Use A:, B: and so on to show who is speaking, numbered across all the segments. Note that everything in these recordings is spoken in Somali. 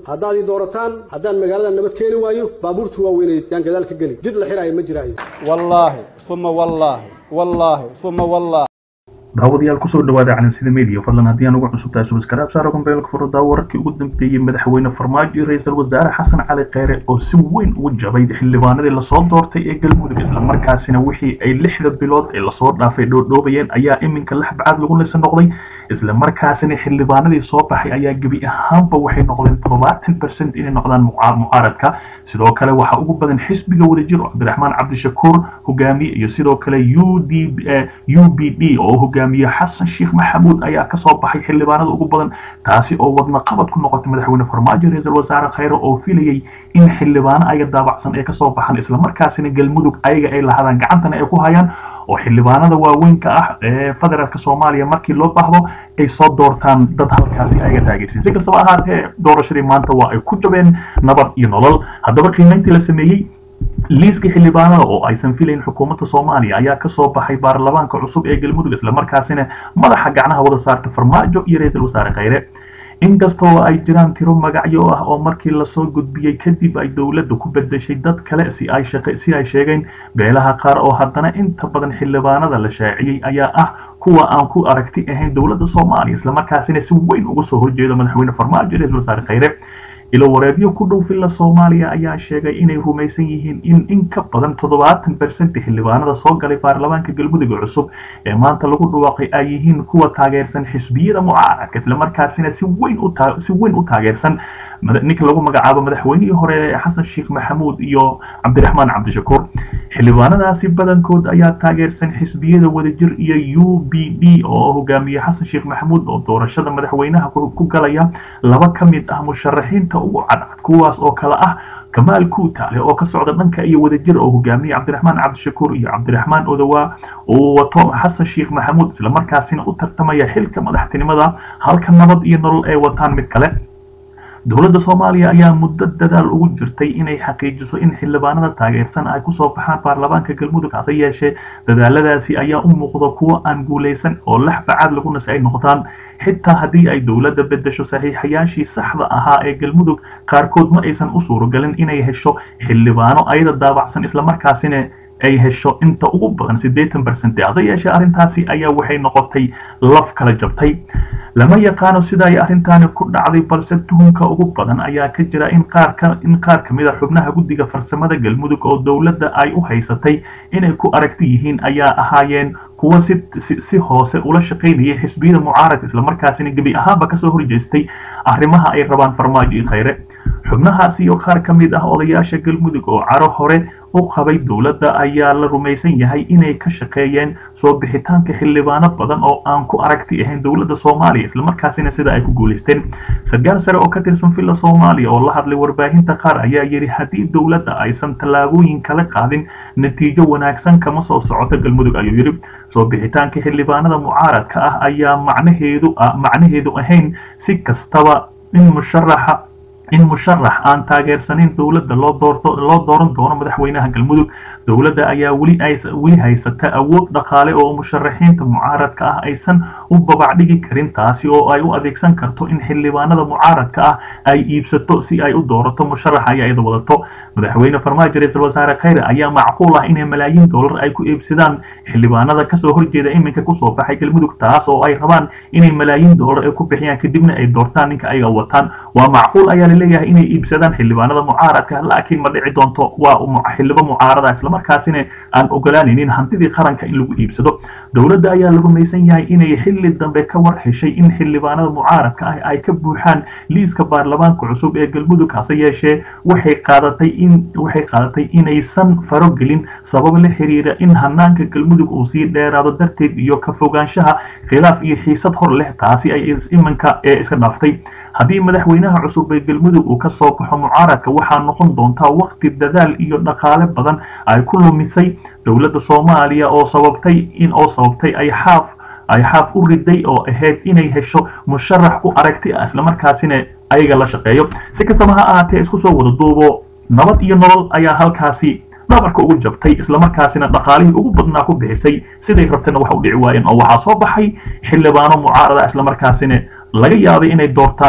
A: haddaad ii doorataan haddaan magaalada nabad keeni waayo baabuurta waaweyneed yaan gadaal ka geli jid la xiraayo ma jiraayo
B: wallaahi uma wallaahi wallaahi uma wallaahi
C: daawadayaal kusoo dhawaada calansida media fadlan haddii aan ugu cusub tahay subscribe saaro gambeelka furada wararkii ugu dambeeyey madaxweyne farmaajo iyo ra-iisul wasaare xasan cali kheyre oo si weyn ugu jabay xildhibaanadii lasoo doortay ee galmudug islamarkaasina wixii ay lixda bilood ee lasoo dhaafay dhoodhoobayeen ayaa iminka laxbacaad lagu leysa noqday islamarkaasina xildhibaanadii soo baxay ayaa gebi ahaanba waxay noqdeen toddobaatan percent inay noqdaan mucaaradka sidoo kale waxaa ugu badan xisbiga wadajir oo cabdiraxmaan cabdishakuur hogaamiye iyo sidoo kale u d u b d oo hogaamiye xasan sheekh maxamuud ayaa kasoo baxay xildhibaanada ugu badan taasi oo wadna qabad ku noqotay madaxweyne farmaajo ra-iisul wasaare kheyre oo filayay in xildhibaano ayaga daabacsan ay kasoo baxaan islamarkaasina galmudug ayaga ay lahadaan gacantana ay ku hayaan oo xildhibaanada waaweynka ah ee federaalka soomaaliya markii loo baahdo ay soo doortaan dad halkaasi ayaga taageersan si kastaba ahaatee doorashadii maanta waa ay ku jabeen nabad iyo nolol haddaba qiimeyntii la sameeyey liiska xildhibaanada oo aysan filayn xukuumadda soomaaliya ayaa kasoo baxay baarlamaanka cusub ee galmudug islamarkaasina madaxa gacnaha wada saarta farmaajo iyo ra-iisul wasaare kheyre inkastoo ay jiraan tiro magacyo ah oo markii lasoo gudbiyey kadib ay dowladda ku bedeshay dad kale si ay si ay sheegeen beelaha qaar oo haddana inta badan xildhibaanada la shaaciyey ayaa ah kuwa aan ku aragti ahayn dowladda soomaaliya islamarkaasina si weyn uga soo horjeedo madaxweyne farmaajo ra-iisul wasaare kheyre ilo wareegyo ku dhow villa soomaaliya ayaa sheegay inay rumaysan yihiin in in ka badan toddobaatan percent xildhibaanada soo galay baarlamaanka galmudug cusub ee maanta lagu dhawaaqay ay yihiin kuwa taageersan xisbiyada mucaaradka islamarkaasina si weyn u si weyn u taageersan ninka lagu magacaabo madaxweynihii hore xasan sheekh maxamuud iyo cabdiraxmaan cabdishakuur xildhibaanadaasi badankood ayaa taageersan xisbiyada wadajir iyo u b d oo hogaamiye xasan sheekh maxamuud oo doorashada madaxweynaha ku galaya laba ka mid ah musharaxiinta ugu cadcad kuwaas oo kale ah kamaal kuutaale oo ka socda dhanka iyo wadajir oo hogaamiye cabdiraxmaan cabdishakuur iyo cabdiraxmaan odawaa uu wato xasan sheekh maxamuud islamarkaasina u tartamaya xilka madaxtinimada halka nabad iyo nolol ay wataan mid kale dowladda soomaaliya ayaa muddo dadaal ugu jirtay inay xaqiijiso in xildhibaanada taageersan ay kusoo baxaan baarlamaanka galmudug hase yeeshee dadaaladaasi ayaa u muuqda kuwo aan guulaysan oo laxbacaad lagu nasi ay noqdaan xitaa haddii ay dowladda bedesho saxiixayaashii saxda ahaa ee galmudug qaarkood ma aysan u suuragelin inay hesho xildhibaano ayada daabacsan islamarkaasina ay hesho inta ugu badan siddeetan percent hase yeeshee arrintaasi ayaa waxay noqotay laf kala jabtay lama yaqaano sida ay arrintaani ku dhacday balse tuhunka ugu badan ayaa ka jira in qaar ka in qaar ka mid a xubnaha guddiga farsamada galmudug oo dowladda ay u haysatay inay ku aragti yihiin ayaa ahaayeen kuwa si si hoose ula shaqaynayay xisbiyada mucaaradka islamarkaasina gebi ahaanba kasoo horjeestay arrimaha ay rabaan farmaajo iyo kheyre xubnahaasi iyo qaar ka mid ah odayaasha galmudug oo caro hore u qabay dowladda ayaa la rumaysan yahay inay ka shaqeeyeen soo bixitaanka xildhibaano badan oo aan ku aragti ahayn dowladda soomaaliya islamarkaasina sida ay ku guulaysteen sarkaal sare oo ka tirsan villa soomaaliya oo la hadlay warbaahinta qaar ayaa yidhi haddii dowladda aysan tallaabooyin kala qaadin natiijo wanaagsan kama soo socoto galmudug ayuu yidhi soo bixitaanka xildhibaanada mucaaradka ah ayaa macnaheedu macnaheedu ahayn si kastaba in musharaxa in musharax aan taageersanin dowladda loo doorto loo dooran doono madaxweynaha galmudug dowladda ayaa weli ay weli haysata awood dhaqaale oo musharaxiinta mucaaradka ah aysan u babacdhigi karin taasi oo ay u adeegsan karto in xildhibaanada mucaaradka ah ay iibsato si ay u doorato musharaxa ay ayada wadato madaxweyne farmaajo ra-iisul wasaare kheyre ayaa macquul ah inay malaayiin dollar ay ku iibsadaan xildhibaanada kasoo horjeeda iminka kusoo baxay galmudug taas oo ay rabaan inay malaayiin dollar ay ku bixiyaan kadibna ay doortaan ninka ayaga wataan waa macquul ayaa laleeyahay inay iibsadaan xildhibaanada mucaaradka laakiin ma dhici doonto waa xildhibo mucaarada islamarkaasina aan ogolaanaynin hantidii qaranka in lagu iibsado dowladda ayaa la rumaysan yahay inay xilli dambe ka war heshay in xildhibaanada mucaaradka ah ay ka buuxaan liiska baarlamaanka cusub ee galmudug hase yeeshee waxay qaadatay in waxay qaadatay inaysan farogelin sabab la xiriira in hanaanka galmudug uu sii dheeraado darteed iyo ka fogaanshaha khilaaf iyo xiisad hor leh taasi ay imanka ee iska dhaaftay haddii madaxweynaha cusub ee galmudug uu ka soo baxo mucaaradka waxaa noqon doontaa waqti dadaal iyo dhaqaale badan ay ku lumisay dowladda soomaaliya oo sababtay in oo sababtay ay xaaf ay xaaf u riday oo ahayd inay hesho musharax ku aragti ah islamarkaasina ayaga la shaqeeyo si kastaba ha ahaatee isku soo wada duubo nabad iyo nolol ayaa halkaasi dhabarka ugu jabtay islamarkaasina dhaqaalihii ugu badnaa ku bixisay siday rabtana wax u dhici waayeen oo waxaa soo baxay xildhibaano mucaarada islamarkaasina laga yaabay inay doortaan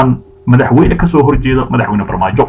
C: madaxweyne kasoo horjeeda madaxweyne farmaajo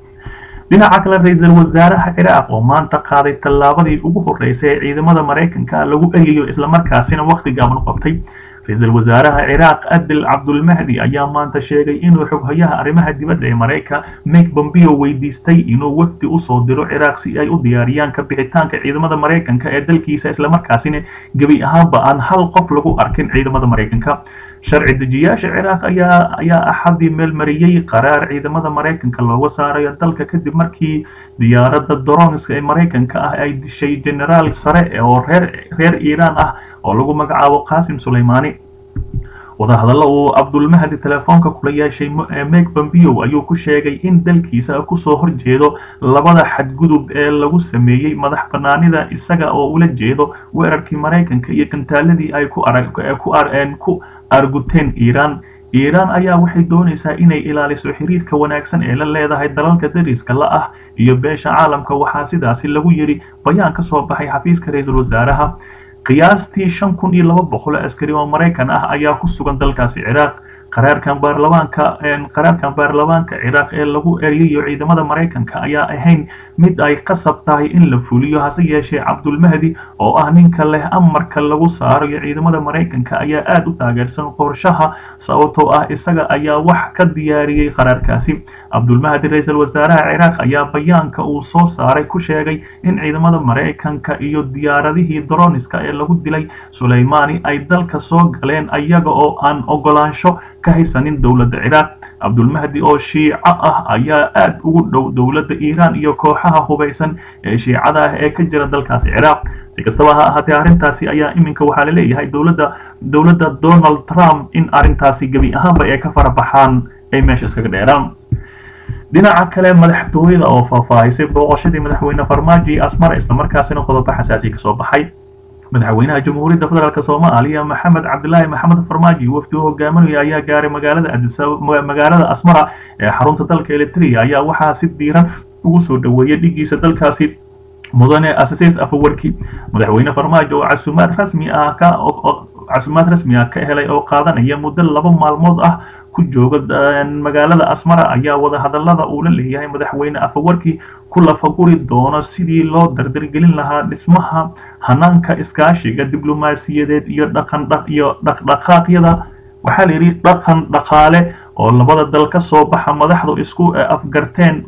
C: dhinaca kale ra-iisul wasaaraha ciraaq oo maanta qaaday tallaabadii ugu horreysay ee ciidamada maraykanka lagu eriyo islamarkaasina wakhti gaaban qabtay ra-iisul wasaaraha ciraaq adil cabdulmahdi ayaa maanta sheegay inuu xoghayaha arrimaha dibadda ee maraykan mike bombeo weydiistay inuu wafdi usoo diro ciraaq si ay u diyaariyaan ka bixitaanka ciidamada maraykanka ee dalkiisa islamarkaasina gebi ahaanba aan hal qof lagu arkin ciidamada maraykanka sharci dejiyaasha ciraaq ayaa ayaa axadii meelmariyey qaraar ciidamada maraykanka looga saarayo dalka kadib markii diyaaradda dronska ee maraykanka ah ay dishay generaal sare oo reer reer iiraan ah oo lagu magacaabo qaasim sulaymaani wadahadallo uu cabdulmahdi telefoonka kula yeeshay meg bombeo ayuu ku sheegay in dalkiisa kusoo horjeedo labada xadgudub ee lagu sameeyey madax banaanida isaga oo ula jeedo weerarkii maraykanka iyo gantaaladii ay ku arag ku arguteen iiraan iiraan ayaa waxay doonaysaa inay ilaaliso xiriirka wanaagsan ee la leedahay dalalka dariska la ah iyo beesha caalamka waxaa sidaasi lagu yidhi bayaan ka soo baxay xafiiska ra-iisul wasaaraha qiyaastii shan kun iyo laba boqol askari oo maraykan ah ayaa ku sugan dalkaasi ciraaq qaraarkan baarlamaanka qaraarkan baarlamaanka ciraaq ee lagu eriyayo ciidamada maraykanka ayaa ahayn mid ay qasab tahay in la fuliyo hase yeeshee cabdulmahdi oo ah ninka leh amarka lagu saarayo ciidamada maraykanka ayaa aada u taageersan qorshaha sababtoo ah isaga ayaa wax ka diyaariyey qaraarkaasi cabdulmahdi ra-iisul wasaaraha ciraaq ayaa bayaanka uu soo saaray ku sheegay in ciidamada maraykanka iyo diyaaradihii droniska ee lagu dilay sulaymaani ay dalka soo galeen ayaga oo aan ogolaansho ka haysanin dowladda ciraaq cabdulmahdi oo shiico ah ayaa aada ugu dhow dowladda iiraan iyo kooxaha hubaysan ee shiicada ah ee ka jira dalkaasi ciraaq si kastaba ha ahaatee arrintaasi ayaa iminka waxaa la leeyahay dowladda dowladda donald trump in arrintaasi gebi ahaanba ay ka farabaxaan ay meesha iskaga dheeraan dhinaca kale madaxtooyada oo faahfaahisay booqashadii madaxweyne farmaajo iyo asmara islamarkaasina qodobo xasaasi kasoo baxay madaxweynaha jamhuuriyadda federaalk soomaaliya maxamed cabdilaahi maxamed farmaajo iyo wafdi u hogaaminaya ayaa gaaray magaalada magaalada asmara ee xarunta dalka eritrea ayaa waxaa si diiran ugu soo dhoweeyay dhigiisa dalkaasi mudane asasis afawarki madaxweyne farmaajo oo casumaad rasmi ah ka casumaad rasmi ah ka helay oo qaadanaya muddo laba maalmood ah ku jooga magaalada asmara ayaa wadahadalada uu la leeyahay madaxweyne afawarki ku lafaguri doono sidii loo dardargelin lahaa dhismaha hanaanka iskaashiga diblomaasiyadeed iyo dhaqan iyo dhaqdhaqaaqyada waxaa la yidhi dhaqan dhaqaale oo labada dal ka soo baxa madaxdu isku afgarteen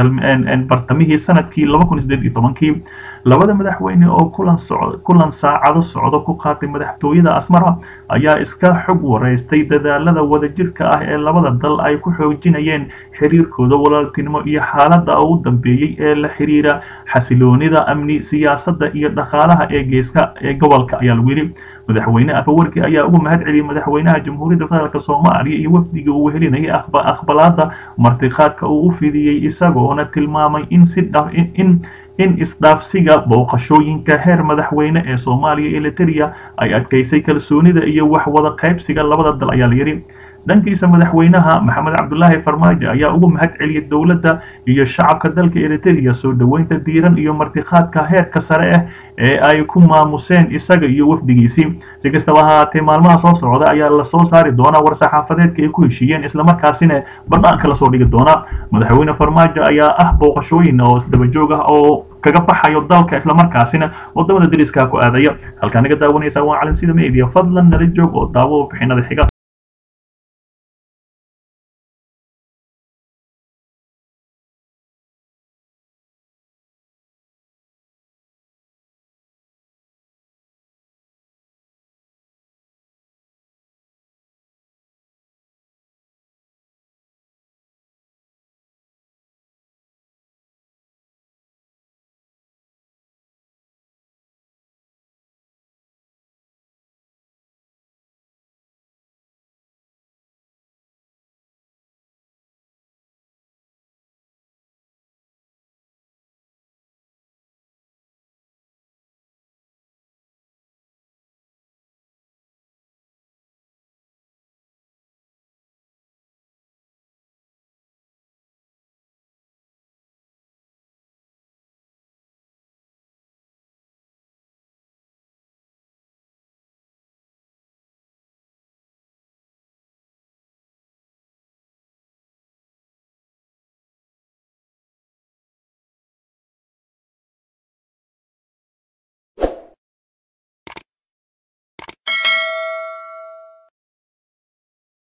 C: bartamihii sanadkii laba kun sideed iyo tobankii labada madaxweyne oo kulan socdo kulan saacado socdo ku qaatay madaxtooyada asmara ayaa iska xog wareystay dadaalada wadajirka ah ee labada dal ay ku xoojinayeen xiriirkooda walaaltinimo iyo xaaladda ugu dambeeyey ee la xiriira xasiloonida amni siyaasadda iyo dhaqaalaha ee geeska ee gobolka ayaa lagu yidhi madaxweyne afawarki ayaa ugu mahad celiyey madaxweynaha jamhuuriyadda federaalk soomaaliya iyo wafdiga uu helinayay aqbalaada martiqaadka uu u fidiyey isagoona tilmaamay in si in in isdhaafsiga booqashooyinka heer madaxweyne ee soomaaliya iyo eritrea ay adkaysay kalsoonida iyo wax wada qaybsiga labada dal ayaa la yidhi dhankiisa madaxweynaha maxamed cabdulaahi farmaajo ayaa ugu mahad celiyay dowladda iyo shacabka dalka eritrea soo dhoweynta diiran iyo martiqaadka heerka sare ah ee ay ku maamuseen isaga iyo wafdigiisii si kastaba ha ahaatee maalmaha soo socda ayaa lasoo saari doonaa war-saxaafadeedka ay ku heshiiyeen islamarkaasina banaanka lasoo dhigi doonaa madaxweyne farmaajo ayaa ah booqashooyin oo isdabajoog ah oo kaga baxayo dalka islamarkaasina wadamada dariska ku aadaya halkaa naga daawanaysa waa calinsida media fadlan nala joog oo daawo bixinada xiga